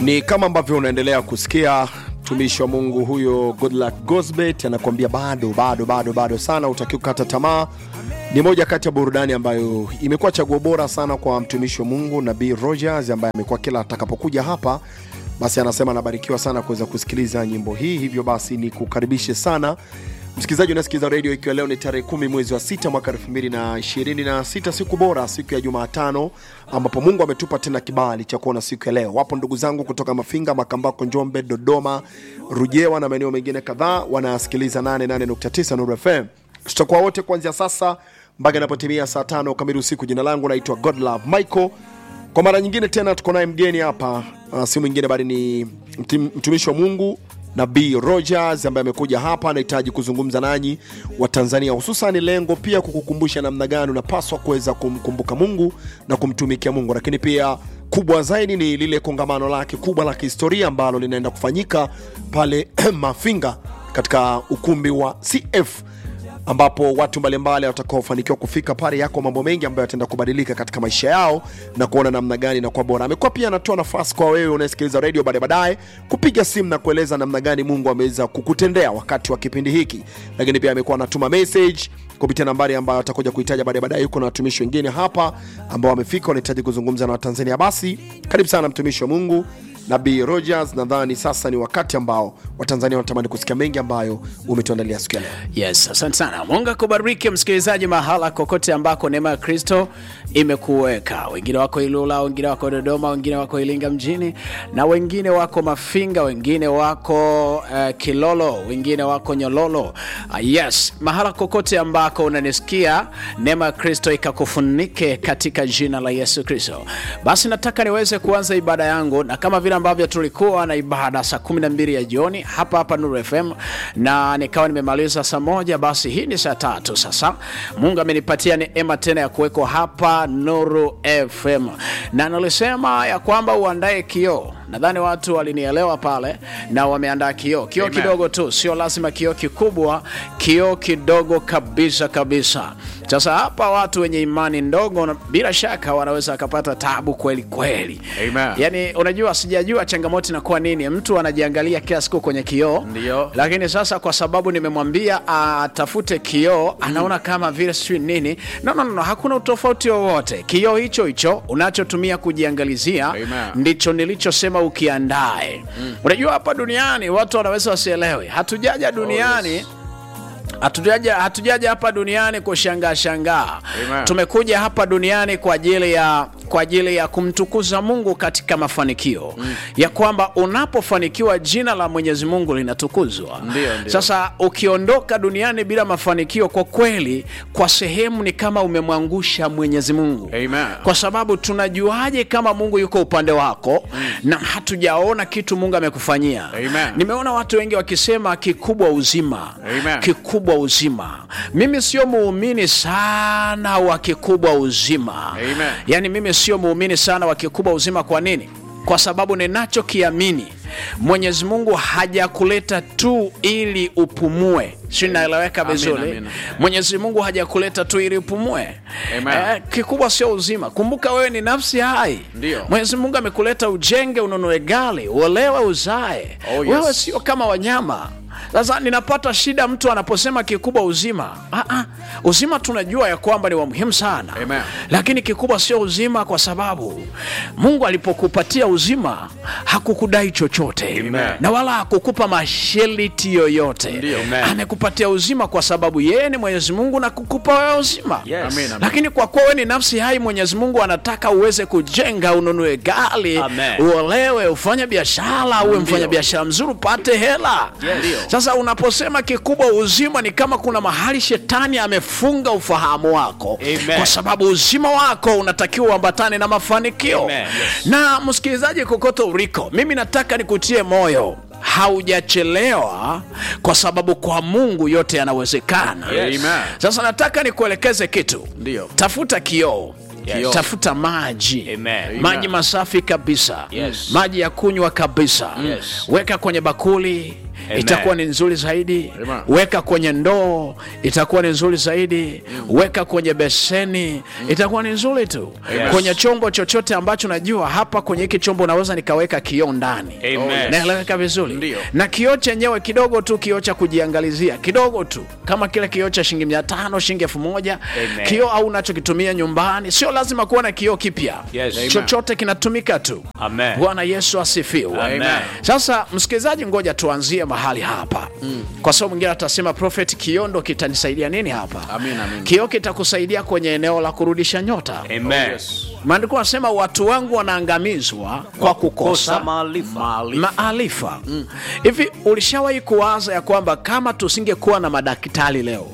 Ni kama ambavyo unaendelea kusikia mtumishi wa Mungu huyo Goodluck Gosbet anakuambia bado bado bado bado sana, utakiwa kukata tamaa. Ni moja kati ya burudani ambayo imekuwa chaguo bora sana kwa mtumishi wa Mungu Nabii Rogers ambaye amekuwa kila atakapokuja hapa basi anasema anabarikiwa sana kuweza kusikiliza nyimbo hii. Hivyo basi ni kukaribishe sana msikilizaji unasikiliza redio, ikiwa leo ni tarehe kumi mwezi wa sita mwaka elfu mbili na ishirini na sita siku bora, siku ya Jumatano ambapo Mungu ametupa tena kibali cha kuona siku ya leo. Wapo ndugu zangu kutoka Mafinga, Makambako, Njombe, Dodoma, Rujewa na maeneo mengine kadhaa wanasikiliza 88.9 Nuru FM. Tutakuwa wote kuanzia sasa mpaka inapotimia saa tano kamili usiku. Jina langu naitwa Godlove Michael. Kwa mara nyingine tena tuko naye mgeni hapa, uh, si mwingine bali ni mtim- mtumishi wa Mungu Nabii Rogers ambaye amekuja hapa, anahitaji kuzungumza nanyi wa Tanzania, hususan lengo pia kukukumbusha namna gani unapaswa kuweza kumkumbuka Mungu na kumtumikia Mungu, lakini pia kubwa zaidi ni lile kongamano lake kubwa la kihistoria ambalo linaenda kufanyika pale Mafinga katika ukumbi wa CF ambapo watu mbalimbali watakaofanikiwa kufika pale, yako mambo mengi ambayo yataenda kubadilika katika maisha yao na kuona namna gani inakuwa bora. Amekuwa pia anatoa nafasi kwa wewe unayesikiliza redio baadaye baadaye kupiga simu na kueleza namna gani Mungu ameweza kukutendea wakati wa kipindi hiki, lakini pia amekuwa anatuma message kupitia nambari ambayo atakuja kuitaja baadaye baadaye. Yuko na watumishi wengine hapa ambao wamefika, wanahitaji kuzungumza na Watanzania. Basi karibu sana mtumishi wa Mungu Nabii Rogers. Nadhani sasa ni wakati ambao Watanzania wanatamani kusikia mengi ambayo umetuandalia siku ya leo. Yes, asante sana. Mungu akubariki msikilizaji, mahala kokote ambako neema ya Kristo imekuweka. Wengine wako Ilula, wengine wako Dodoma, wengine wako Ilinga mjini, na wengine wako Mafinga, wengine wako uh, Kilolo, wengine wako Nyololo. Uh, yes, mahala kokote ambako unanisikia, neema ya Kristo ikakufunike katika jina la Yesu Kristo. Basi nataka niweze kuanza ibada yangu, na kama vile ambavyo tulikuwa na ibada saa 12 ya jioni hapa hapa Nuru FM na nikawa nimemaliza saa moja, basi hii ni saa tatu sasa. Mungu amenipatia neema tena ya kuwekwa hapa Nuru FM, na nilisema ya kwamba uandae kioo. Nadhani watu walinielewa pale na wameandaa kioo, kioo Amen. kidogo tu, sio lazima kioo kikubwa, kioo kidogo kabisa kabisa. Sasa hapa watu wenye imani ndogo na bila shaka wanaweza wakapata tabu kweli kweli. Amen. Yani unajua, sijajua changamoto inakuwa nini. Mtu anajiangalia kila siku kwenye kioo, Ndio. lakini sasa kwa sababu nimemwambia atafute kioo, anaona kama vile sijui nini. No, no, no, no, hakuna utofauti wowote. Kioo hicho hicho unachotumia kujiangalizia Amen. ndicho nilichosema ukiandae. Unajua hapa duniani watu wanaweza wasielewe, hatujaja duniani hatujaja hatujaja hapa duniani kushangaa shangaa. Amen. Tumekuja hapa duniani kwa ajili ya kwa ajili ya kumtukuza Mungu katika mafanikio ya kwamba unapofanikiwa jina la Mwenyezi Mungu linatukuzwa. Ndio, ndio. Sasa ukiondoka duniani bila mafanikio, kwa kweli, kwa sehemu ni kama umemwangusha Mwenyezi Mungu Amen. kwa sababu tunajuaje kama Mungu yuko upande wako na hatujaona kitu Mungu amekufanyia? Amen. Nimeona watu wengi wakisema kikubwa uzima, Amen. kikubwa uzima. Mimi sio muumini sana wa kikubwa uzima, Amen. yaani mimi sio muumini sana wa kikubwa uzima. Kwa nini? Kwa sababu ninachokiamini Mwenyezi Mungu hajakuleta tu ili upumue, si naeleweka Amina, vizuri? amina. Mwenyezi Mungu hajakuleta tu ili upumue. Amen. Eh, kikubwa sio uzima. Kumbuka wewe ni nafsi hai. Ndio. Mwenyezi Mungu amekuleta ujenge, ununue gari, uolewe, uzae. Oh, yes. Wewe sio kama wanyama. Sasa ninapata shida mtu anaposema kikubwa uzima. Ah, ah, uzima tunajua ya kwamba ni wa muhimu sana, Amen. lakini kikubwa sio uzima, kwa sababu Mungu alipokupatia uzima hakukudai chochote Amen. na wala hakukupa masharti yoyote. Ndio. Amen. Amekupatia uzima kwa sababu yeye ni Mwenyezi Mungu na kukupa wewe uzima Yes. Amen, amen. lakini kwa kuwa wewe ni nafsi hai, Mwenyezi Mungu anataka uweze kujenga, ununue gari, Amen. uolewe, ufanye biashara, uwe mfanya biashara mzuri, upate hela. Ndio. Sasa unaposema kikubwa uzima, ni kama kuna mahali shetani amefunga ufahamu wako, Amen. kwa sababu uzima wako unatakiwa uambatane na mafanikio. Amen. Yes. Na msikilizaji, kokote uliko, mimi nataka nikutie moyo haujachelewa kwa sababu kwa Mungu yote yanawezekana. Yes. Amen. Sasa nataka nikuelekeze kitu. Ndio. Tafuta kioo. Kioo. Tafuta maji Amen. maji masafi kabisa Yes. maji ya kunywa kabisa Yes. weka kwenye bakuli Amen. itakuwa ni nzuri zaidi Amen. weka kwenye ndoo itakuwa ni nzuri zaidi weka kwenye beseni itakuwa ni nzuri tu Yes. kwenye chombo chochote ambacho najua hapa kwenye hiki chombo naweza nikaweka kioo ndani Amen. naeleweka vizuri Ndio. na kioo chenyewe kidogo tu kioo cha kujiangalizia kidogo tu kama kile kioo cha shilingi mia tano shilingi elfu moja Amen. kioo au unachokitumia nyumbani sio lazima kuwa na kioo kipya Yes. Amen. chochote kinatumika tu Amen. bwana yesu asifiwe Amen. sasa msikilizaji ngoja tuanzie mahali hapa kwa sababu mwingine atasema prophet kioo ndo kitanisaidia nini hapa Amin, amin. kioo kitakusaidia kwenye eneo la kurudisha nyota Amen. maandiko anasema watu wangu wanaangamizwa kwa kukosa Kosa maarifa. maarifa hivi ulishawahi kuwaza ya kwamba kama tusingekuwa na madaktari leo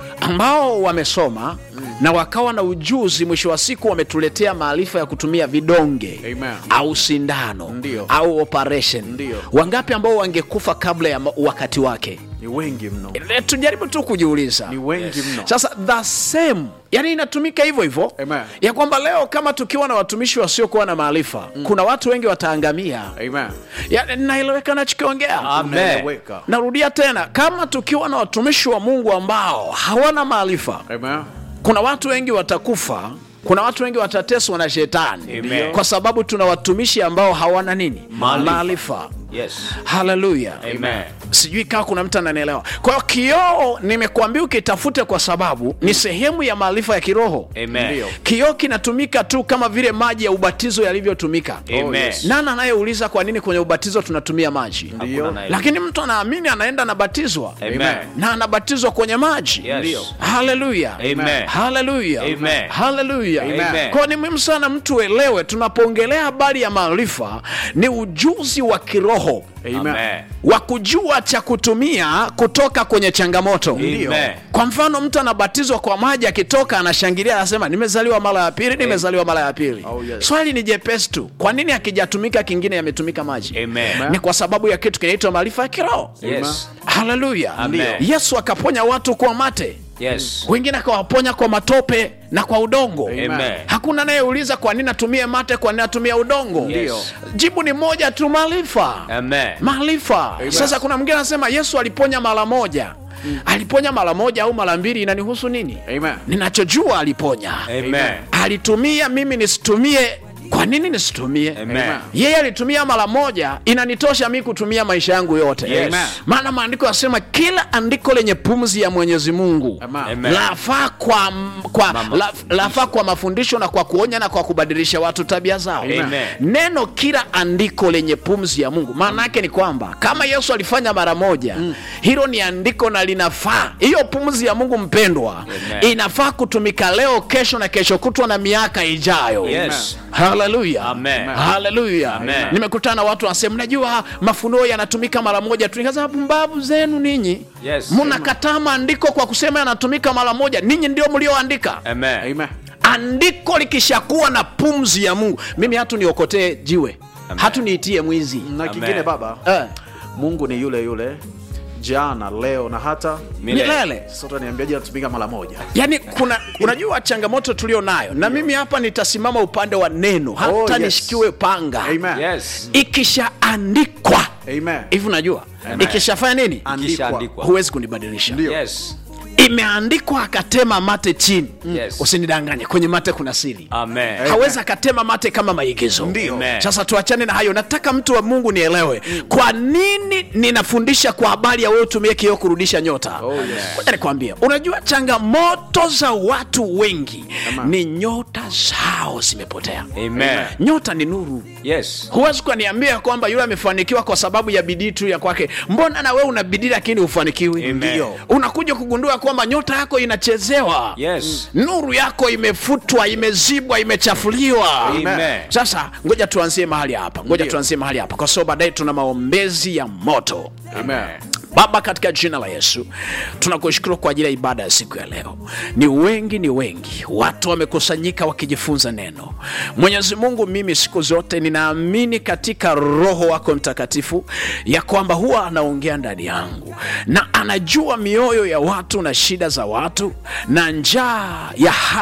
ambao wamesoma na wakawa na ujuzi mwisho wa siku wametuletea maarifa ya kutumia vidonge Amen. au sindano Ndio. au operation Ndio. wangapi ambao wangekufa kabla ya ma- wakati wake ni wengi mno E, tujaribu tu kujiuliza ni wengi mno sasa the same yani inatumika hivyo hivyo Amen. ya kwamba leo kama tukiwa na watumishi wasiokuwa na maarifa kuna watu wengi wataangamia Amen. Ya, naeleweka nachokiongea Amen. Naeleweka. narudia tena kama tukiwa na watumishi wa mungu ambao hawana maarifa Amen. kuna watu wengi watakufa kuna watu wengi watateswa na shetani Amen. kwa sababu tuna watumishi ambao hawana nini Maarifa. maarifa Yes. haleluya Amen. sijui kama kuna mtu ananielewa kwa hiyo kioo nimekuambia ukitafute kwa sababu ni sehemu ya maarifa ya kiroho Amen. Ndio. kioo kinatumika tu kama vile maji ya ubatizo yalivyotumika Amen. yes. nani anayeuliza kwa nini kwenye ubatizo tunatumia maji Ndio. Hakuna lakini mtu anaamini anaenda anabatizwa Amen. na anabatizwa kwenye maji Yes. Ndio. haleluya Amen. haleluya Amen. haleluya Amen. kwa ni muhimu sana mtu uelewe tunapoongelea habari ya maarifa ni ujuzi wa kiroho Amen. Amen. wa kujua cha kutumia kutoka kwenye changamoto Amen. kwa mfano mtu anabatizwa kwa maji akitoka anashangilia anasema nimezaliwa mara ya pili nimezaliwa mara ya pili Oh, yes. swali ni jepesi tu kwa nini akijatumika kingine yametumika maji Amen. ni kwa sababu ya kitu kinaitwa maarifa ya kiroho Yes. haleluya Amen. yesu akaponya watu kwa mate Yes. wengine akawaponya kwa matope na kwa udongo Amen. hakuna anayeuliza kwa nini atumie mate kwa nini atumie udongo Yes. jibu ni moja tu maarifa Amen. maarifa sasa kuna mwingine anasema yesu aliponya mara moja aliponya mara moja au mara mbili inanihusu nini Amen. ninachojua aliponya Amen. alitumia mimi nisitumie kwa nini nisitumie Amen. yeye alitumia mara moja inanitosha mi kutumia maisha yangu yote Yes. Amen. maana maandiko yasema kila andiko lenye pumzi ya mwenyezi mungu Amen. Amen. lafaa kwa, kwa, Mama- la, lafaa kwa mafundisho na kwa kuonya na kwa kubadilisha watu tabia zao Amen. neno kila andiko lenye pumzi ya mungu maana yake ni kwamba kama yesu alifanya mara moja hilo ni andiko na linafaa hiyo pumzi ya mungu mpendwa Amen. inafaa kutumika leo kesho na kesho kutwa na miaka ijayo Yes. haleluya Amen. haleluya Amen. nimekutana na watu wanasema mnajua mafunuo yanatumika mara moja tu nikasema pumbavu zenu ninyi Yes. mnakataa maandiko kwa kusema yanatumika mara moja ninyi ndio mlioandika Amen. Amen. andiko likishakuwa na pumzi ya mungu mimi hatu niokotee jiwe hatu niitie mwizi na kingine baba eh, mungu ni yule yule jana leo na hata milele sasa utaniambiaje natumika mara moja yaani kuna unajua changamoto tulio nayo na mimi hapa nitasimama upande wa neno hata Oh, yes. nishikiwe panga Amen. Yes. ikishaandikwa Amen. hivi unajua Amen. ikishafanya nini Andikwa. Ikishaandikwa. huwezi kunibadilisha Ndio. Yes. imeandikwa akatema mate chini Yes. usinidanganye kwenye mate kuna siri Amen. hawezi akatema mate kama maigizo Ndio. Amen. sasa tuachane na hayo nataka mtu wa mungu nielewe kwa nini ninafundisha kwa habari ya wewe utumie kioo kurudisha nyota Oh, yes. Ngoja nikwambie unajua changamoto za watu wengi ni nyota zao zimepotea Amen. nyota ni nuru Yes. huwezi ukaniambia kwamba yule amefanikiwa kwa sababu ya bidii tu ya kwake mbona na wewe una bidii lakini hufanikiwi Amen. Ndio. unakuja kugundua kwamba nyota yako inachezewa Yes. nuru yako imefutwa imezibwa imechafuliwa Amen. sasa ngoja tuanzie mahali hapa ngoja Ndio. tuanzie mahali hapa kwa sababu baadaye tuna maombezi ya moto Amen. baba katika jina la yesu tunakushukuru kwa ajili ya ibada ya siku ya leo ni wengi ni wengi watu wamekusanyika wakijifunza neno mwenyezi mungu mimi siku zote ninaamini katika roho wako mtakatifu ya kwamba huwa anaongea ndani yangu na anajua mioyo ya watu na shida za watu na njaa ya haki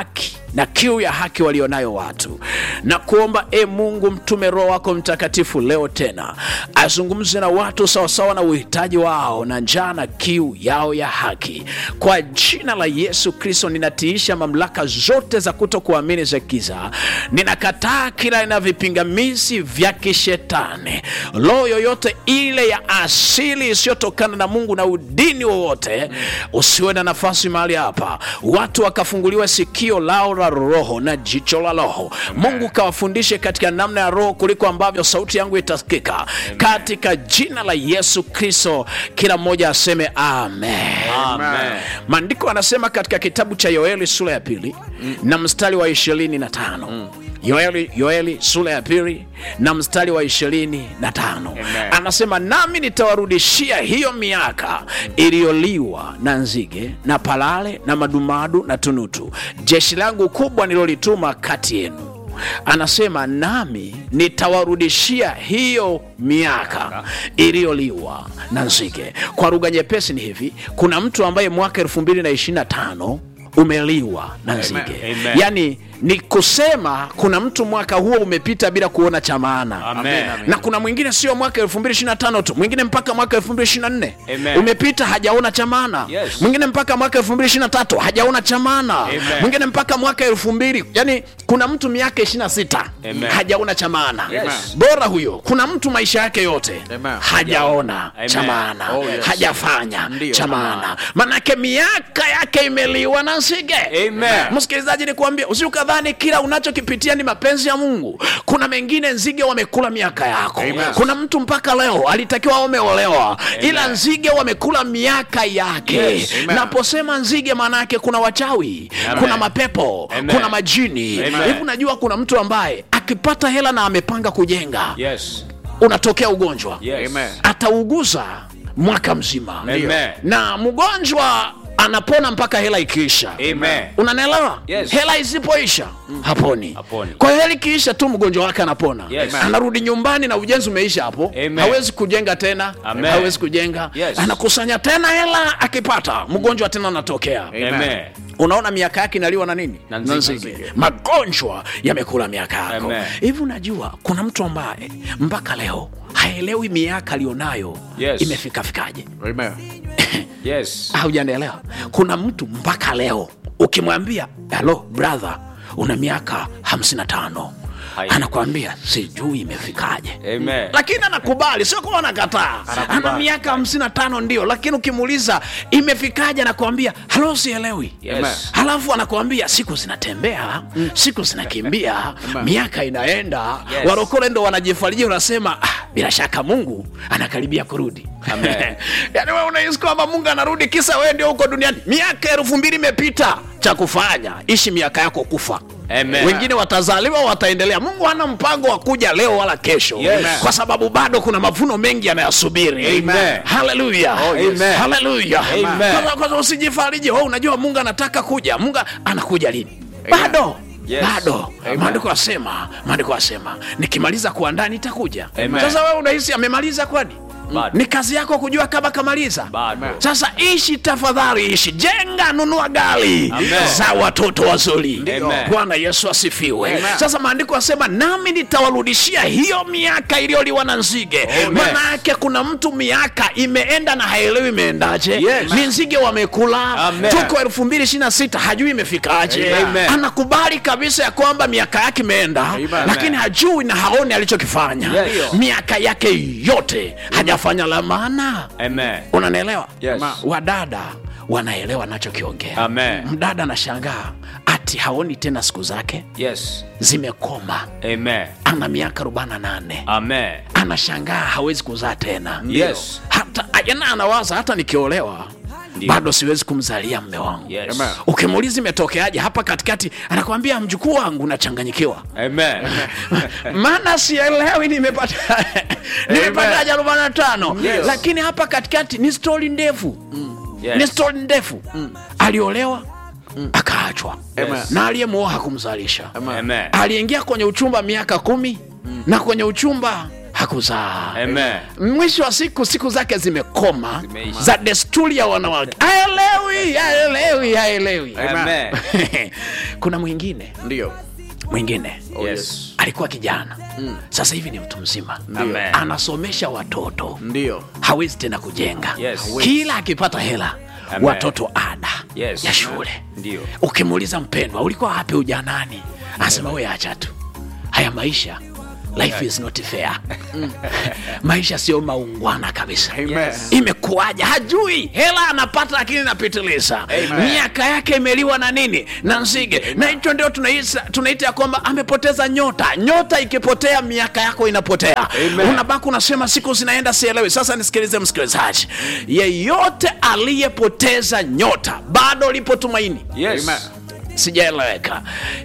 na kiu ya haki walionayo watu na kuomba e mungu mtume roho wako mtakatifu leo tena azungumze na watu sawasawa na uhitaji wao na njaa na kiu yao ya haki kwa jina la yesu kristo ninatiisha mamlaka zote za kuto kuamini za giza ninakataa kila aina vipingamizi vya kishetani roho yoyote ile ya asili isiyotokana na mungu na udini wowote usiwe na nafasi mahali hapa watu wakafunguliwa sikio lao la roho na jicho la roho mungu kawafundishe katika namna ya roho kuliko ambavyo sauti yangu itasikika katika jina la yesu kristo kila mmoja aseme amen Amen. maandiko anasema katika kitabu cha yoeli sura ya pili mm. na mstari wa ishirini na tano mm. yoeli, yoeli sura ya pili na mstari wa ishirini na tano Amen. anasema nami nitawarudishia hiyo miaka iliyoliwa na nzige na palale na madumadu na tunutu jeshi langu kubwa nilolituma kati yenu anasema nami nitawarudishia hiyo miaka iliyoliwa na nzige kwa lugha nyepesi ni hivi kuna mtu ambaye mwaka 225 umeliwa na nzige Amen. yaani ni kusema kuna mtu mwaka huo umepita bila kuona cha maana Amen. na kuna mwingine sio mwaka 225 tu mwingine mpaka mwaka 224 Amen. umepita hajaona cha maana Yes. mwingine mpaka mwaka 223 hajaona cha maana Amen. mwingine mpaka mwaka 2000 yani kuna mtu miaka 26 Amen. hajaona cha maana Yes. bora huyo kuna mtu maisha yake yote Amen. hajaona Amen. cha maana Oh, yes. hajafanya Ndio. cha maana manake miaka yake imeliwa na nzige Amen. msikilizaji nikuambia usiukadhani kila unachokipitia ni mapenzi ya mungu kuna mengine nzige wamekula miaka yako Amen. kuna mtu mpaka leo alitakiwa ameolewa ila nzige wamekula miaka yake Yes. Amen. naposema nzige maana yake kuna wachawi Amen. kuna mapepo Amen. kuna majini Amen. hivi unajua kuna mtu ambaye akipata hela na amepanga kujenga Yes. unatokea ugonjwa Yes. Amen. atauguza mwaka mzima Amen. na mgonjwa anapona mpaka hela ikiisha Amen. unanielewa Yes. hela isipoisha haponi Haponi. kwa hiyo hela ikiisha tu mgonjwa wake anapona Yes. anarudi nyumbani na ujenzi umeisha hapo Amen. hawezi kujenga tena Amen. hawezi kujenga Yes. anakusanya tena hela akipata mgonjwa tena anatokea Amen. unaona miaka yake inaliwa na nini Na nzige. nzige. magonjwa yamekula miaka yako Amen. hivi unajua kuna mtu ambaye mpaka leo haelewi miaka aliyonayo Yes. imefikafikaje Amen. Yes. haujanielewa kuna mtu mpaka leo ukimwambia halo brother una miaka 55 Hai. anakwambia sijui imefikaje Amen. lakini anakubali sio kuwa anakataa ana miaka 55 ndio lakini ukimuuliza imefikaje anakwambia halo sielewi Yes. halafu anakwambia siku zinatembea siku zinakimbia miaka inaenda Yes. warokole ndo wanajifariji unasema ah, bila shaka mungu anakaribia kurudi Amen. yaani wewe unahisi kwamba mungu anarudi kisa wewe ndio huko duniani miaka elfu mbili imepita cha kufanya ishi miaka yako kufa Amen. wengine watazaliwa wataendelea mungu hana mpango wa kuja leo wala kesho Yes. kwa sababu bado kuna mavuno mengi yanayosubiri Amen. haleluya Oh, yes. Amen. haleluya Amen. Kwanza- kwanza usijifariji oh, unajua mungu anataka kuja mungu anakuja lini bado Yes. bado Amen. maandiko asema maandiko asema nikimaliza kuandaa nitakuja Amen. sasa wewe unahisi amemaliza kwani Bado. ni kazi yako kujua kama kamaliza Bado. sasa ishi tafadhali ishi jenga nunua gari Amen. za watoto wazuri Amen. bwana yesu asifiwe Amen. sasa maandiko asema nami nitawarudishia hiyo miaka iliyoliwa na nzige Amen. maana yake kuna mtu miaka imeenda na haelewi imeendaje Yes. ni nzige wamekula Amen. tuko elfu mbili ishiri na sita hajui imefikaje Amen. anakubali kabisa ya kwamba miaka yake imeenda Amen. lakini hajui na haoni alichokifanya Yes. miaka yake yote hajafanya la maana Amen. unanielewa Yes. wadada wanaelewa nachokiongea Amen. mdada anashangaa ati haoni tena siku zake Yes. zimekoma Amen. ana miaka 48 Amen. anashangaa hawezi kuzaa tena Yes. hata yana anawaza hata nikiolewa Ndio. bado siwezi kumzalia mme wangu Yes. Amen. ukimuuliza imetokeaje hapa katikati anakwambia mjukuu wangu nachanganyikiwa Amen. maana sielewi nimepata nimepataje arobaini na tano Yes. lakini hapa katikati ni stori ndefu Yes. ni stori ndefu aliolewa akaachwa Amen. na aliyemuoa hakumzalisha Amen. aliingia kwenye uchumba miaka kumi na kwenye uchumba hakuzaa Amen. mwisho wa siku siku zake zimekoma Zimeisha. za desturi ya wanawake haelewi haelewi haelewi Amen. kuna mwingine ndio mwingine Yes. alikuwa kijana sasa hivi ni mtu mzima Amen. anasomesha watoto ndio hawezi tena kujenga Yes. kila akipata hela Amen. watoto ada Yes. ya shule Ndio. ukimuuliza mpendwa ulikuwa wapi ujanani anasema we acha tu haya maisha life is not fair maisha sio maungwana kabisa Amen. imekuwaje hajui hela anapata lakini inapitiliza miaka yake imeliwa na nini na nzige na hicho ndio tunaita tunaita ya kwamba amepoteza nyota nyota ikipotea miaka yako inapotea unabaki unasema siku zinaenda sielewi sasa nisikilize msikilizaji yeyote aliyepoteza nyota bado lipo tumaini Yes. Amen. sijaeleweka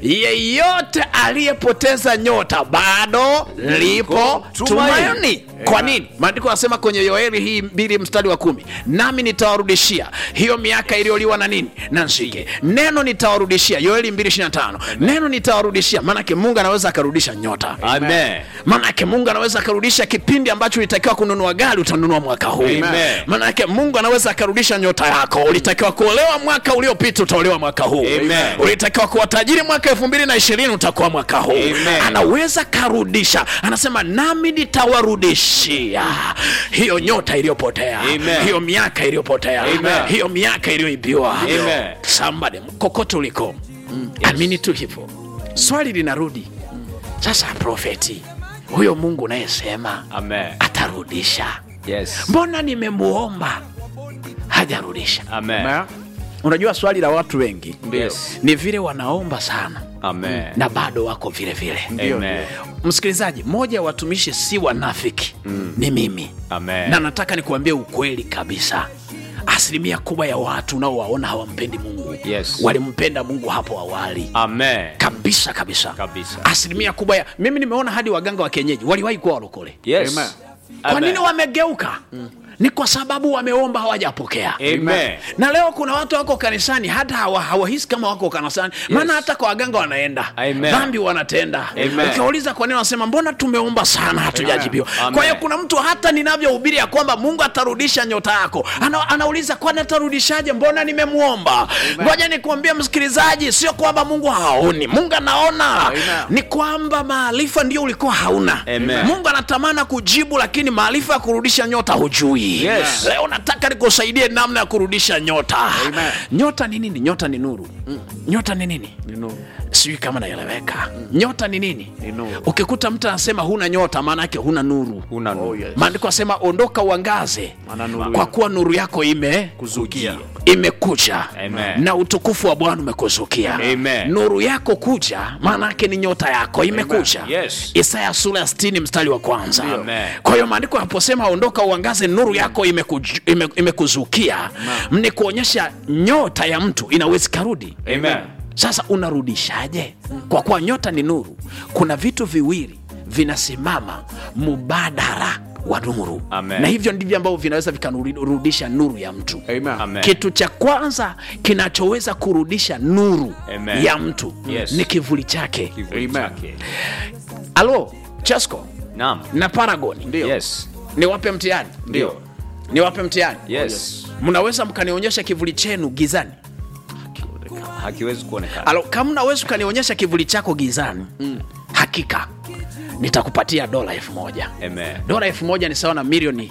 yeyote aliyepoteza nyota bado lipo tumaini. tumaini kwa nini maandiko yanasema kwenye yoeli hii mbili mstari wa kumi nami nitawarudishia hiyo miaka iliyoliwa na nini na nzige neno nitawarudishia yoeli 225 neno nitawarudishia maanake mungu anaweza akarudisha nyota Amen. maanake mungu anaweza akarudisha kipindi ambacho ulitakiwa kununua gari utanunua mwaka huu Amen. maanake mungu anaweza akarudisha nyota yako ulitakiwa kuolewa mwaka uliopita utaolewa mwaka huu Amen. ulitakiwa kuwa tajiri mwaka elfu mbili na ishirini utakuwa mwaka huu Amen. anaweza karudisha anasema nami nitawarudishia hiyo nyota iliyopotea Amen. hiyo miaka iliyopotea Amen. hiyo miaka iliyoibiwa Amen. somebody kokote uliko amini tu hivyo swali linarudi sasa profeti huyo mungu unayesema Amen. atarudisha Yes. mbona nimemuomba hajarudisha Amen. Amen. unajua swali la watu wengi Yes. ni vile wanaomba sana Amen. na bado wako vile vile Amen. msikilizaji mmoja ya watumishi si wanafiki ni mimi Amen. na nataka nikuambie ukweli kabisa asilimia kubwa ya watu unaowaona hawampendi mungu Yes. walimpenda mungu hapo awali Amen. kabisa kabisa Kabisa. asilimia kubwa ya mimi nimeona hadi waganga wa kienyeji waliwahi kuwa walokole Yes. Amen. kwa Amen. nini wamegeuka ni kwa sababu wameomba hawajapokea Amen. na leo kuna watu wako kanisani hata hawa- hawahisi kama wako kanisani maana hata kwa waganga wanaenda Amen. dhambi wanatenda Amen. ukiwauliza kwa nini wanasema mbona tumeomba sana hatujajibiwa Amen. kwa hiyo kuna mtu hata ninavyohubiri ya kwamba mungu atarudisha nyota yako ana, anauliza kwani atarudishaje mbona nimemwomba ngoja nikuambia msikilizaji sio kwamba mungu haoni mungu anaona Amen. ni kwamba maarifa ndio ulikuwa hauna Amen. mungu anatamana kujibu lakini maarifa ya kurudisha nyota hujui Yes. leo nataka nikusaidie namna ya kurudisha nyota Amen. nyota ni nini nyota ni nuru nyota ni nini Ni nuru. sijui kama naeleweka nyota ni nini Ni nuru. ukikuta mtu anasema huna nyota maana yake huna nuru Una Oh, nuru. yes. maandiko asema ondoka uangaze Maana nuru kwa ya- kuwa nuru yako ime kuzukia imekuja Amen. na utukufu wa bwana umekuzukia Amen. nuru yako kuja maana yake ni nyota yako imekuja Yes. isaya sura ya 60 mstari wa kwanza Amen. kwa hiyo maandiko yanaposema ondoka uangaze nuru yako imekuj- ime- imekuzukia ni kuonyesha nyota ya mtu inawezi karudi Amen. sasa unarudishaje kwa kuwa nyota ni nuru kuna vitu viwili vinasimama mubadara wa nuru Amen. na hivyo ndivyo ambavyo vinaweza vikarudisha nuru ya mtu Amen. Amen. kitu cha kwanza kinachoweza kurudisha nuru Amen. ya mtu Yes. ni kivuli chake Kivuli Amen. chake. alo chesco Naam. na paragoni Ndio. Yes. niwape mtihani Ndio. niwape mtihani Yes. mnaweza mkanionyesha kivuli chenu gizani Hakiwezi kuonekana. alo kama unaweza ukanionyesha kivuli chako gizani hakika nitakupatia dola elfu moja Amen. dola elfu moja ni sawa na milioni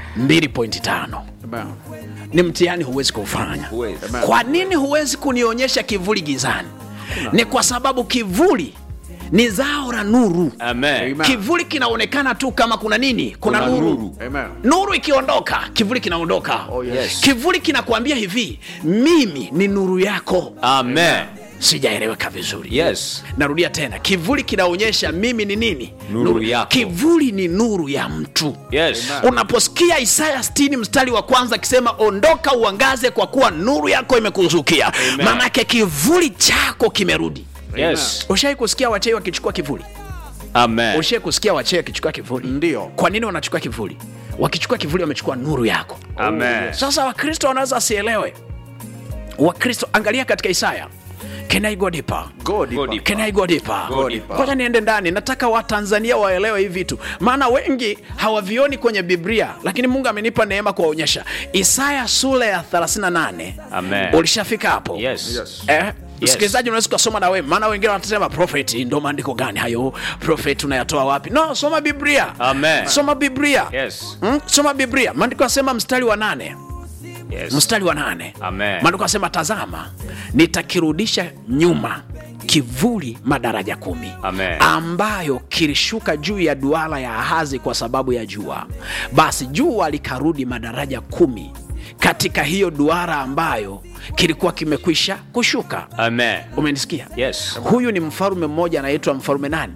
2.5 Amen. ni mtihani huwezi kuufanya Huwezi. kwa nini huwezi kunionyesha kivuli gizani ni kwa sababu kivuli ni zao la nuru Amen. Amen. kivuli kinaonekana tu kama kuna nini kuna, Kuna nuru. nuru. Amen. nuru ikiondoka kivuli kinaondoka Oh, yes. kivuli kinakuambia hivi mimi ni nuru yako Amen. sijaeleweka vizuri Yes. narudia tena kivuli kinaonyesha mimi ni nini Nuru yako. kivuli ni nuru ya mtu Yes. unaposikia isaya 60 mstari wa kwanza akisema ondoka uangaze kwa kuwa nuru yako imekuzukia Amen. maanake kivuli chako kimerudi Yes. ushai kusikia wachei wakichukua kivuli Amen. ushai kusikia wachei wakichukua kivuli Ndio. kwa nini wanachukua kivuli wakichukua kivuli wamechukua nuru yako Amen. sasa wakristo wanaweza wasielewe wakristo angalia katika isaya Can I go deeper? Go deeper. Go deeper. Can I go deeper? Go deeper. Ngoja niende ndani, nataka Watanzania waelewe hivi vitu, maana wengi hawavioni kwenye Biblia, lakini Mungu amenipa neema kuwaonyesha. Isaya sura ya 38. Amen. Ulishafika hapo? Yes. Yes. Eh, msikilizaji unaweza ukasoma na wewe, maana wengine watasema prophet, ndo maandiko gani hayo? Prophet unayatoa wapi? No, soma Biblia. Amen. Soma Biblia. Yes. Mm, soma Biblia. Maandiko yanasema mstari wa nane Yes. mstari wa nane Amen. maandiko yanasema tazama nitakirudisha nyuma kivuli madaraja kumi Amen. ambayo kilishuka juu ya duara ya Ahazi kwa sababu ya jua. Basi jua likarudi madaraja kumi katika hiyo duara ambayo kilikuwa kimekwisha kushuka. Amen. Umenisikia? Yes. Huyu ni mfalume mmoja anaitwa mfalume nani?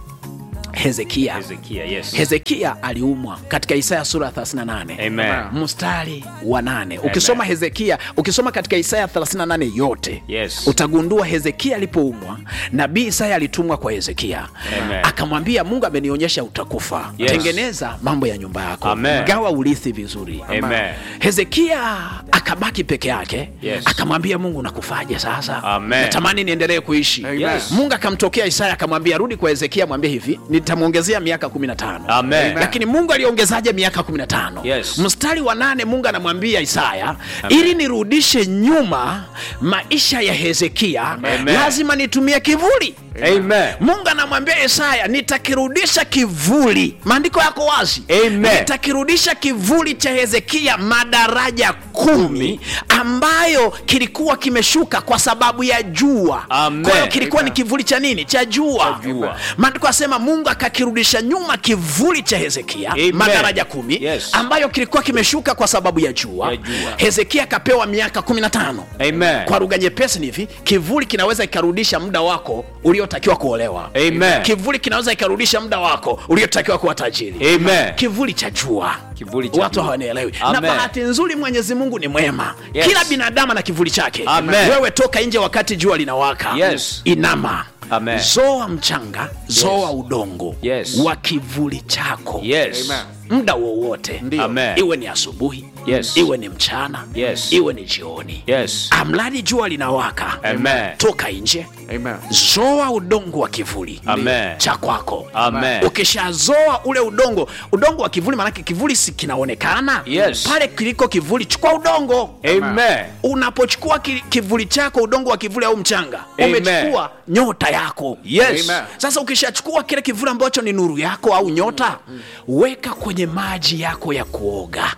Hezekia. Hezekia, yes. Hezekia aliumwa katika Isaya sura ya 38 Amen. mstari wa nane ukisoma Hezekia ukisoma katika Isaya 38 yote Yes. utagundua Hezekia alipoumwa nabii Isaya alitumwa kwa Hezekia Amen. akamwambia Mungu amenionyesha utakufa Yes. tengeneza mambo ya nyumba yako Amen. gawa urithi vizuri Amen. Hezekia akabaki peke yake Yes. akamwambia Mungu nakufaje sasa Amen. natamani niendelee kuishi Yes. Mungu akamtokea Isaya akamwambia rudi kwa Hezekia mwambie hivi nitamwongezea miaka 15 Amen. lakini mungu aliongezaje miaka 15 Yes. mstari wa nane mungu anamwambia isaya ili nirudishe nyuma maisha ya hezekia Amen. lazima nitumie kivuli Amen. mungu anamwambia isaya nitakirudisha kivuli maandiko yako wazi Amen. nitakirudisha kivuli cha hezekia madaraja kumi ambayo kilikuwa kimeshuka kwa sababu ya jua Amen. kwa hiyo kilikuwa ni kivuli cha nini cha jua Cha jua. maandiko asema mungu akakirudisha nyuma kivuli cha hezekia Amen. madaraja kumi Yes. ambayo kilikuwa kimeshuka kwa sababu ya jua, Ya jua. hezekia akapewa miaka 15 Amen. kwa lugha nyepesi ni hivi kivuli kinaweza ikarudisha muda wako uliotakiwa kuolewa Amen. kivuli kinaweza ikarudisha muda wako uliotakiwa kuwa tajiri Amen. kivuli cha jua Kivuli cha watu jua. hawanielewi na Amen. bahati nzuri mwenyezi mungu ni mwema Yes. kila binadamu na kivuli chake Amen. wewe toka nje wakati jua linawaka Yes. inama Amen. zoa mchanga zoa udongo Yes. wa kivuli chako Yes. Amen. muda wowote Ndio. Amen. iwe ni asubuhi Yes. iwe ni mchana Yes. iwe ni jioni Yes. amradi jua linawaka Amen. toka nje Amen. zoa udongo wa kivuli Amen. cha kwako Amen. ukishazoa ule udongo udongo wa kivuli maanake kivuli si kinaonekana Yes. pale kiliko kivuli chukua udongo Amen. unapochukua ki, kivuli chako udongo wa kivuli au mchanga Amen. umechukua nyota yako Yes. Amen. sasa ukishachukua kile kivuli ambacho ni nuru yako au nyota weka kwenye maji yako ya kuoga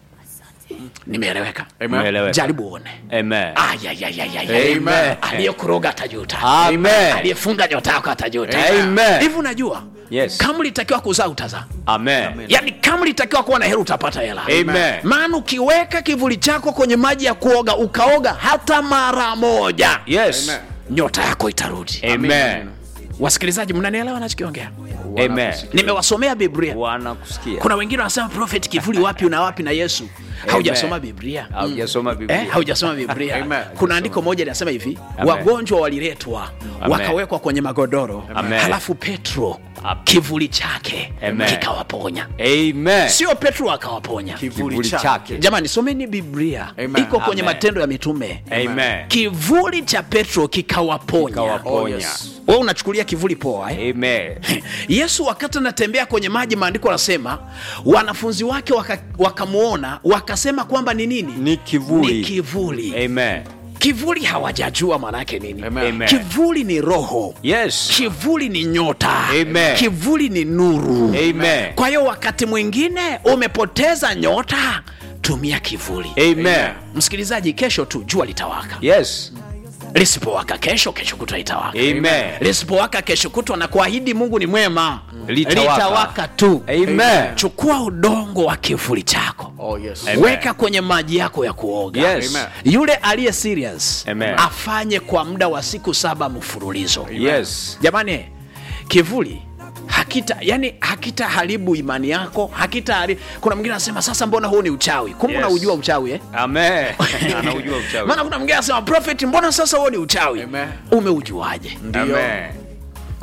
nimeeleweka Amen. Umeeleweka. jaribu uone Amen. Ayayayayaya. Amen. aliyekuroga atajuta Amen. aliyefunga nyota yako atajuta Amen. hivi unajua Yes. kama ulitakiwa kuzaa utazaa Amen. yaani kama ulitakiwa kuwa na hela utapata hela Amen. maana ukiweka kivuli chako kwenye maji ya kuoga ukaoga hata mara moja Yes. Amen. nyota yako itarudi Amen. wasikilizaji mnanielewa nachokiongea Amen. nimewasomea biblia Wanakusikia. kuna wengine wanasema prophet kivuli wapi una wapi na yesu haujasoma biblia Haujasoma Biblia. Eh, haujasoma biblia Amen. kuna andiko moja linasema hivi Amen. wagonjwa waliletwa Amen. wakawekwa kwenye magodoro Amen. halafu petro Amen. kivuli chake Amen. kikawaponya Amen. sio petro akawaponya Kivuli Kivuli chake. chake. jamani someni biblia Amen. iko kwenye Amen. matendo ya mitume Amen. kivuli cha petro kikawaponya Kikawaponya. Oh, yes. we unachukulia kivuli poa eh? Amen. yesu wakati anatembea kwenye maji maandiko anasema wanafunzi wake waka- wakamwona wakasema kwamba ni nini Ni kivuli. ni kivuli Amen. kivuli hawajajua maanaake nini Amen. Amen. kivuli ni roho Yes. kivuli ni nyota Amen. kivuli ni nuru Amen. kwa hiyo wakati mwingine umepoteza nyota tumia kivuli Amen. msikilizaji kesho tu jua litawaka Yes. lisipowaka kesho kesho kutwa litawaka Amen. lisipowaka kesho kutwa na kuahidi mungu ni mwema Litawaka. litawaka tu Amen. chukua udongo wa kivuli chako Oh, yes. Amen. weka kwenye maji yako ya kuoga Yes. Amen. yule aliye serious Amen. afanye kwa muda wa siku saba mfululizo Yes. jamani kivuli hakita yani hakita haribu imani yako hakita haribu. kuna mwingine anasema sasa mbona huu ni uchawi kumbe Yes. unaujua uchawi eh? Amen. Anaujua uchawi. maana kuna mwingine anasema prophet mbona sasa huo ni uchawi Amen. umeujuaje Amen.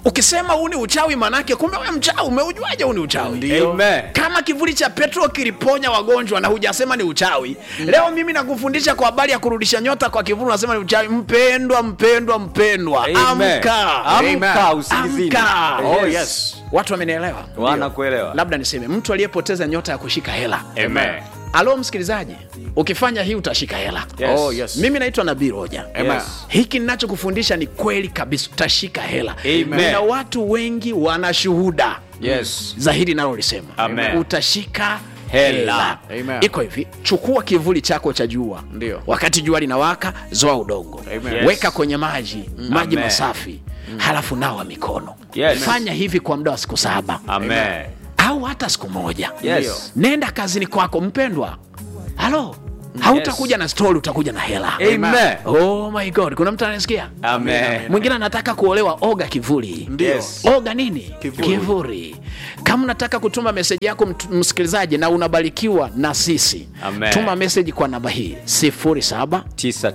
ukisema huu ni uchawi manake kumbe we mchawi umeujuaje huu ni uchawi Ndio. Amen. kama kivuli cha petro kiliponya wagonjwa na hujasema ni uchawi leo mimi nakufundisha kwa habari ya kurudisha nyota kwa kivuli unasema ni uchawi mpendwa mpendwa mpendwa Amen. amka Amka usingizini. Amka. Oh, Yes. yes. watu wamenielewa Wanakuelewa. labda niseme mtu aliyepoteza nyota ya kushika hela Amen. alo msikilizaji ukifanya hii utashika hela Yes. Oh, yes. mimi naitwa nabii roja Amen. Yes. hiki ninachokufundisha ni kweli kabisa utashika hela Amen. na watu wengi wana shuhuda Yes. za hili nalolisema Amen. utashika Hela. Amen. iko hivi chukua kivuli chako cha jua Ndio. wakati jua linawaka zoa udongo Amen. Yes. weka kwenye maji maji Amen. masafi halafu nawa mikono Yes. fanya hivi kwa muda wa siku saba Amen. au hata siku moja Yes. nenda kazini kwako mpendwa halo hautakuja na stori utakuja na hela Amen. oh my god kuna mtu anasikia Amen. mwingine anataka kuolewa oga kivuli Ndio. Yes. oga nini Kivuli. kivuli kama unataka kutuma meseji yako mt- msikilizaji na unabarikiwa na sisi Amen. tuma meseji kwa namba hii 0799 tisa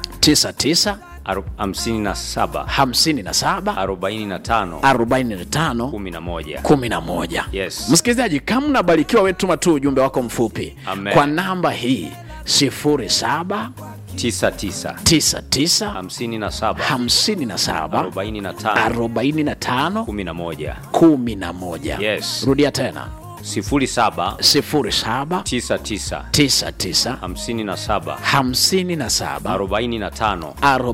tisa aru- hamsini na saba 57 arobaini na tano 45 kumi na moja 11 Yes. msikilizaji kama unabarikiwa we tuma tu ujumbe wako mfupi Amen. kwa namba hii 0799 tisa tisa hamsini na saba 57 arobaini na tano 45 kumi na moja 11 Yes. rudia tena sifuri saba 07 tisa tisa 99 hamsini na saba 57 arobaini na tano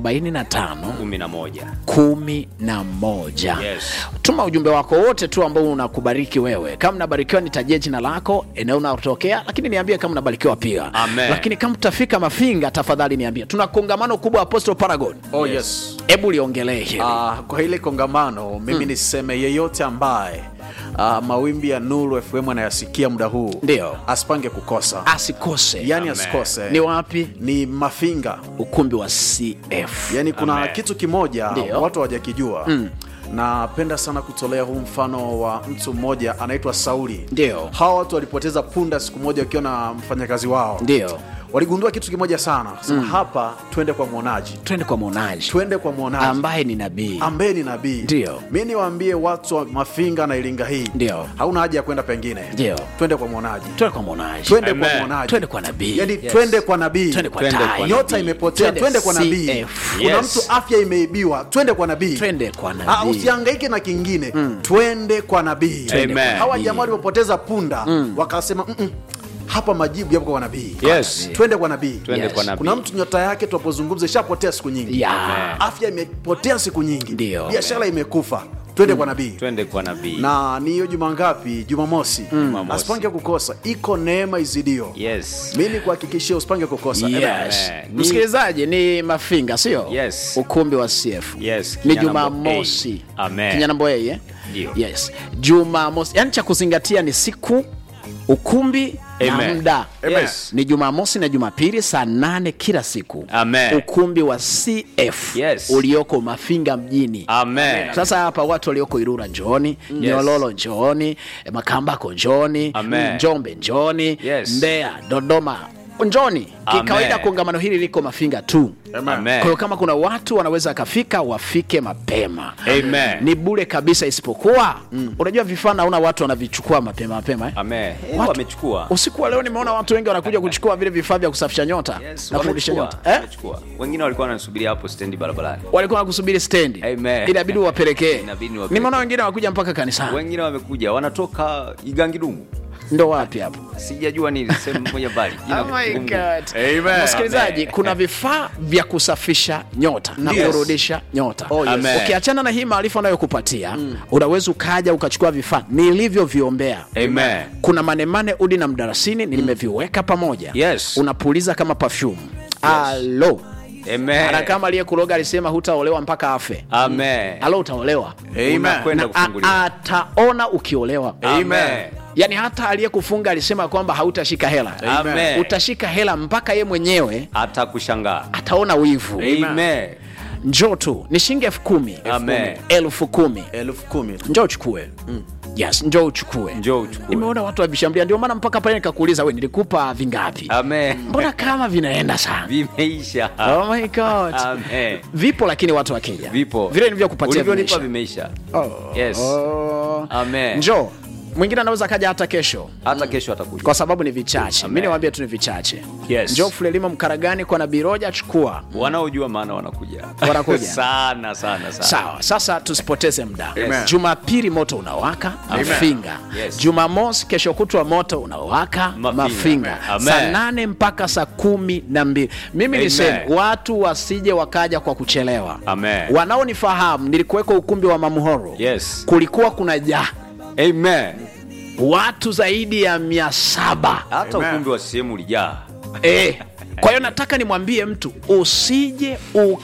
45 kumi na moja kumi na moja Yes. tuma ujumbe wako wote tu ambao unakubariki wewe kama unabarikiwa nitajie jina lako eneo unatokea lakini niambie kama unabarikiwa pia Amen. lakini kama utafika mafinga tafadhali niambie tuna kongamano kubwa apostle paragon Oh, yes. hebu liongelee hili Ah, kwa hile kongamano mimi niseme yeyote ambaye ah, mawimbi ya Nuru FM anayasikia muda huu Ndio. asipange kukosa, asikose yani Amen. asikose. ni wapi Ni Mafinga, ukumbi wa cf yani kuna Amen. kitu kimoja Ndio. watu hawajakijua napenda sana kutolea huu mfano wa mtu mmoja anaitwa Sauli. Ndio. Hawa watu walipoteza punda siku moja wakiwa na mfanyakazi wao, ndio waligundua kitu kimoja sana, sema hapa twende kwa mwonaji, twende kwa mwonaji twende kwa mwonaji ambaye ni nabii ambaye ni nabii. Ndio. Mi niwaambie watu wa Mafinga na Iringa hii, Ndio. hauna haja ya kwenda pengine, Ndio. twende kwa mwonaji, twende kwa mwonaji twende kwa Amen. mwonaji, twende kwa nabii yani twende kwa nabii, twende kwa Twende tai kwa nyota imepotea, twende kwa nabii. CF. Kuna Yes. mtu afya imeibiwa, twende kwa nabii. twende kwa Ah, nabii usihangaike na kingine twende kwa nabii Twende kwa hawa nabii. jamaa waliopoteza punda wakasema "Mm-mm, hapa majibu yapo kwa nabii Yes. twende kwa nabii Twende Yes. kwa nabii. kuna mtu nyota yake tunapozungumza ishapotea siku nyingi Ya. afya imepotea siku nyingi Ndio. biashara imekufa twende kwa nabii twende kwa nabii na ni hiyo juma ngapi jumamosi Jumamosi. asipange kukosa iko neema izidio yes mi kuhakikishia usipange kukosa Yes. Amen. Ni- msikilizaji ni mafinga sio Yes. ukumbi wa cf Yes, ni Kinyanambo jumamosi A. Amen. kinyanambo A, eh? Ndio. yes jumamosi yani cha kuzingatia ni siku ukumbi na Amen. muda Yes. ni jumamosi na jumapili saa nane kila siku Amen. ukumbi wa cf Yes. ulioko mafinga mjini amen sasa hapa watu walioko irura njooni nyololo njooni makambako njooni Amen. njombe njooni Yes. mbeya dodoma njooni Amen. kikawaida kongamano hili liko mafinga tu Amen. kwa hiyo kama kuna watu wanaweza akafika wafike mapema Amen. ni bure kabisa isipokuwa unajua vifaa naona watu wanavichukua mapema mapema eh? amen Eh, Watu- wamechukua usiku wa leo nimeona watu wengi wanakuja kuchukua vile vifaa vya kusafisha nyota Yes, na kurudisha wamechukua, nyota eh? wamechukua. wengine walikuwa wanasubiria hapo stendi barabarani walikuwa nakusubiri stendi Amen. inabidi wapelekee Inabidi wapelekee. nimeona wengine wakuja mpaka kanisani wengine wamekuja wanatoka igangidumu ndo wapi hapo sijajua ni sehemu moja mbali Jina Oh my gumu. God. Amen. msikilizaji Amen. kuna vifaa vya kusafisha nyota na Yes. kurudisha nyota Oh, yes. Amen. ukiachana na hii maarifa anayokupatia unaweza ukaja ukachukua vifaa nilivyoviombea Amen. kuna manemane udi na mdarasini nimeviweka pamoja Yes. unapuliza kama perfume alo Amen. ana kama aliyekuloga alisema hutaolewa mpaka afe Amen. alo utaolewa Unakwenda na kufunguliwa. a- ataona ukiolewa Amen. yaani hata aliyekufunga alisema kwamba hautashika hela Amen. utashika hela mpaka ye mwenyewe atakushangaa ataona wivu Amen. njoo tu ni shilingi elfu kumi Amen. elfu kumi elfu kumi njoo uchukue yes njoo uchukue njoo uchukue nimeona watu wavishambulia ndio maana mpaka pale nikakuuliza we nilikupa vingapi amen mbona kama vinaenda sana vimeisha oh my god amen vipo lakini watu wakija vipo vile nilivyokupatia ulivyonipa vimeisha. vimeisha yes oh. amen njoo mwingine anaweza kaja hata kesho hata kesho atakuja kwa sababu ni vichache mi Amen. niwaambie tu ni vichache Yes. njoo fulelima mkaragani kwa nabii roja chukua wanaojua maana wanakuja Wanakuja. sana sana sana sawa sasa tusipoteze muda Amen. jumapili moto unawaka mafinga Yes. jumamosi kesho kutwa moto unawaka Mafinga. mafinga Amen. saa nane mpaka saa kumi na mbili mimi Amen. niseme watu wasije wakaja kwa kuchelewa Amen. wanaonifahamu nilikuweka ukumbi wa mamuhoro Yes. kulikuwa kuna jaa amen watu zaidi ya mia saba hata Amen. ukumbi wa sehemu ulijaa Eh, kwa hiyo nataka nimwambie mtu usije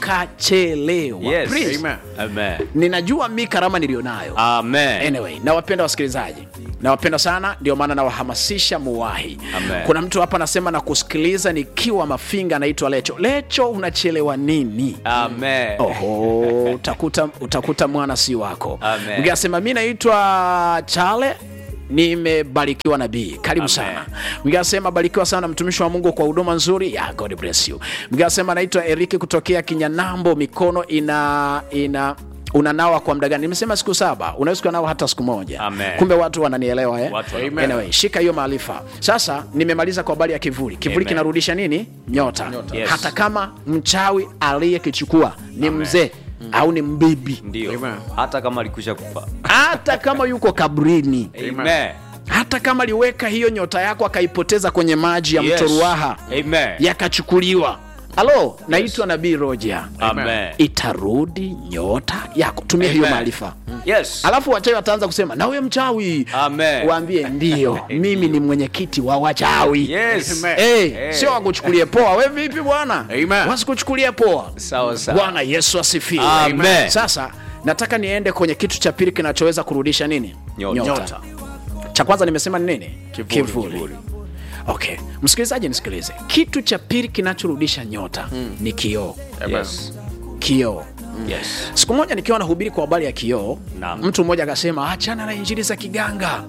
ukachelewa yes Please. Amen. amen ninajua mi karama nilionayo amen anyway nawapenda wasikilizaji nawapenda sana ndio maana nawahamasisha muwahi Amen. kuna mtu hapa anasema na kusikiliza nikiwa mafinga anaitwa lecho lecho unachelewa nini amen oho utakuta, utakuta mwana si wako Amen. mwingine anasema mi naitwa chale nimebarikiwa nabii karibu Amen. sana mwingine anasema barikiwa sana mtumishi wa mungu kwa huduma nzuri ya god bless you mwingine anasema naitwa eriki kutokea kinyanambo mikono ina ina unanawa kwa muda gani nimesema siku saba unaweza ukanawa hata siku moja Amen. kumbe watu wananielewa eh? Watu wana- anyway, shika hiyo maarifa sasa nimemaliza kwa habari ya kivuli kivuli Amen. kinarudisha nini nyota, Yes. hata kama mchawi aliyekichukua ni mzee au ni mbibi ndio Amen. hata kama alikwisha kufa hata kama yuko kabrini amen hata kama aliweka hiyo nyota yako akaipoteza kwenye maji ya Yes. mto ruaha amen yakachukuliwa halo naitwa nabii roja amen itarudi nyota yako tumia hiyo Amen. maarifa yes alafu wachawi wataanza kusema na huyo mchawi Amen. waambie ndio mimi ni mwenyekiti wa wachawi yes Amen. Hey, Hey. sio wakuchukulie poa we vipi bwana Amen. wasikuchukulie poa sawa sawa bwana yesu asifiwe Amen. sasa nataka niende kwenye kitu cha pili kinachoweza kurudisha nini Nyota. Nyota. cha kwanza nimesema ni nini Kivuli. Kivuli. okay msikilizaji nisikilize kitu cha pili kinachorudisha nyota ni kioo yes kioo yes siku moja nikiwa nahubiri kwa habari ya kioo Naam. mtu mmoja akasema achana na injili za kiganga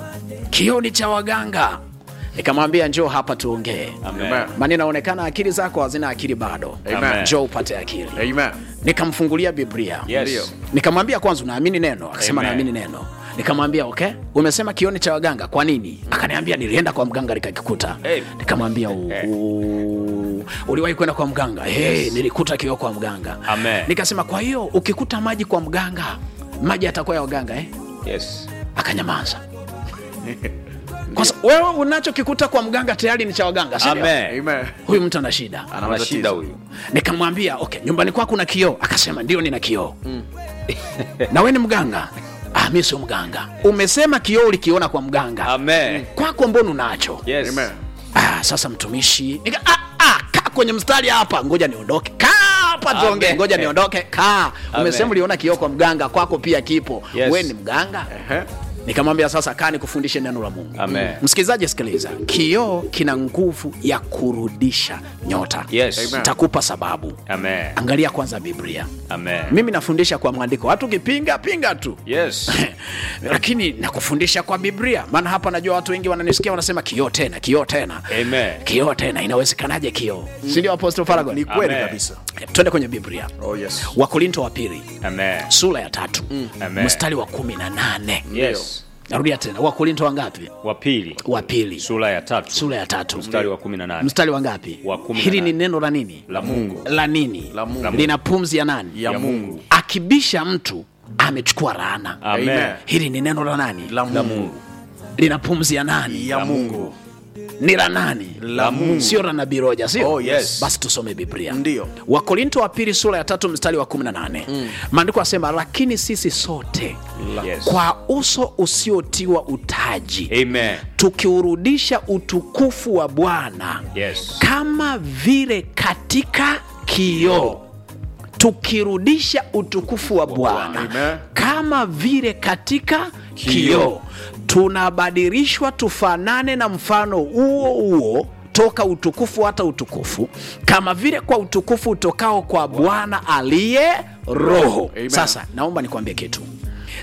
kioo ni cha waganga nikamwambia njoo hapa tuongee amen Amen. maana inaonekana akili zako hazina akili bado Amen. njoo upate akili Amen. nikamfungulia biblia yes nikamwambia kwanza unaamini neno akasema Amen. naamini neno nikamwambia okay umesema kioni cha waganga kwa nini akaniambia nilienda kwa mganga nikakikuta Hey. nikamwambia "Uu, uliwahi kwenda kwa mganga hey, nilikuta kioo kwa mganga Amen. nikasema kwa hiyo ukikuta maji kwa mganga maji atakuwa ya waganga eh? yes akanyamaza kwa sa- wewe unachokikuta kwa mganga tayari ni cha waganga si ndio? amen Amen. huyu mtu ana shida Ana ana matatizo. shida huyu nikamwambia okay nyumbani kwako kuna kioo akasema ndio nina kioo na we ni mganga ah, mi sio mganga umesema kioo ulikiona kwa mganga amen kwako mbona unacho yes Amen. ah, sasa mtumishi Nika, ah, ah, kaa kwenye mstari hapa ngoja niondoke kaa hapa tuongee Amen. ngoja niondoke kaa umesema Amen. uliona kioo kwa mganga kwako pia kipo Yes. we ni mganga Ehe. nikamwambia sasa kaa nikufundishe neno la mungu Amen. msikilizaji sikiliza kioo kina nguvu ya kurudisha nyota yes Amen. takupa sababu amen angalia kwanza biblia amen mimi nafundisha kwa mwandiko watu ukipinga pinga tu yes lakini nakufundisha kwa biblia maana hapa najua watu wengi wananisikia wanasema kioo tena kioo tena amen kioo tena inawezekanaje kioo sindio apostle Faragon? Ni kweli Amen. kabisa. twende kwenye biblia Oh, yes. wakorinto wa pili amen sura ya tatu Amen. mstari wa kumi na nane yes narudia tena wakorinto wangapi wa pili wa pili sura ya tatu sura ya tatu mstari wa kumi na nane mstari wa ngapi Wa kumi na hili ni nane. neno la nini la mungu la nini La Mungu. lina pumzi ya nani Ya ya Mungu. mungu akibisha mtu amechukua laana amen Amen. hili ni neno la nani La Mungu. lina pumzi ya nani Ya Mungu. ni la nani La Mungu. sio la nabii roja sio Oh, yes. basi tusome biblia Ndiyo. wakorinto wa pili sura ya tatu mstari wa 18 maandiko asema lakini sisi sote yes kwa uso usiotiwa utaji amen tukiurudisha utukufu wa bwana yes kama vile katika kioo tukirudisha utukufu wa bwana Amen. kama vile katika kioo tunabadilishwa tufanane na mfano huo huo toka utukufu hata utukufu kama vile kwa utukufu utokao kwa bwana aliye roho Amen. sasa naomba nikwambie kitu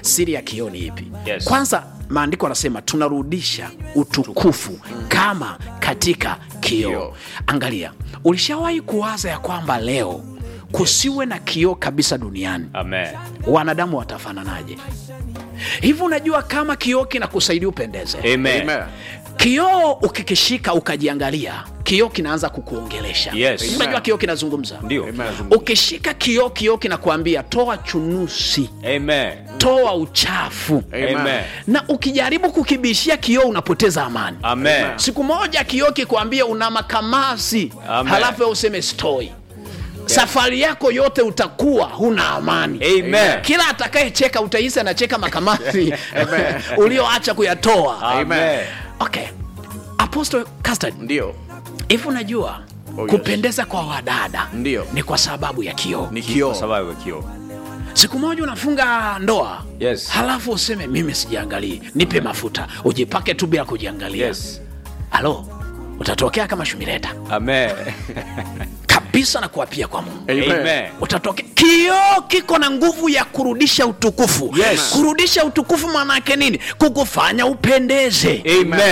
siri ya kioo ni ipi Yes. kwanza maandiko anasema tunarudisha utukufu kama katika kioo Kioo. angalia ulishawahi kuwaza ya kwamba leo kusiwe na kioo kabisa duniani Amen. wanadamu watafananaje hivi unajua kama kioo kinakusaidia upendeze Amen. Amen. kioo ukikishika ukajiangalia kioo kinaanza kukuongelesha Yes. unajua kioo kinazungumza Ndio. Amen. ukishika kioo kioo kinakuambia toa chunusi Amen. toa uchafu Amen. Amen. na ukijaribu kukibishia kioo unapoteza amani Amen. siku moja kioo kikwambia una makamasi Amen. halafu wewe useme stoi safari yako yote utakuwa huna amani Amen. kila atakayecheka utahisi anacheka makamasi ulioacha kuyatoa Amen. okay apostle custard ndio hivi unajua Oh, yes. kupendeza kwa wadada Ndio. ni kwa sababu ya kioo ni Kwa kioo sababu ya kioo. siku moja unafunga ndoa Yes. halafu useme mimi sijiangalii nipe mafuta ujipake tu bila kujiangalia Yes. halo utatokea kama shumileta Amen. kabisa na kuapia kwa mungu Amen. Amen. utatoke kioo kiko na nguvu ya kurudisha utukufu Yes. kurudisha utukufu maana yake nini kukufanya upendeze Amen.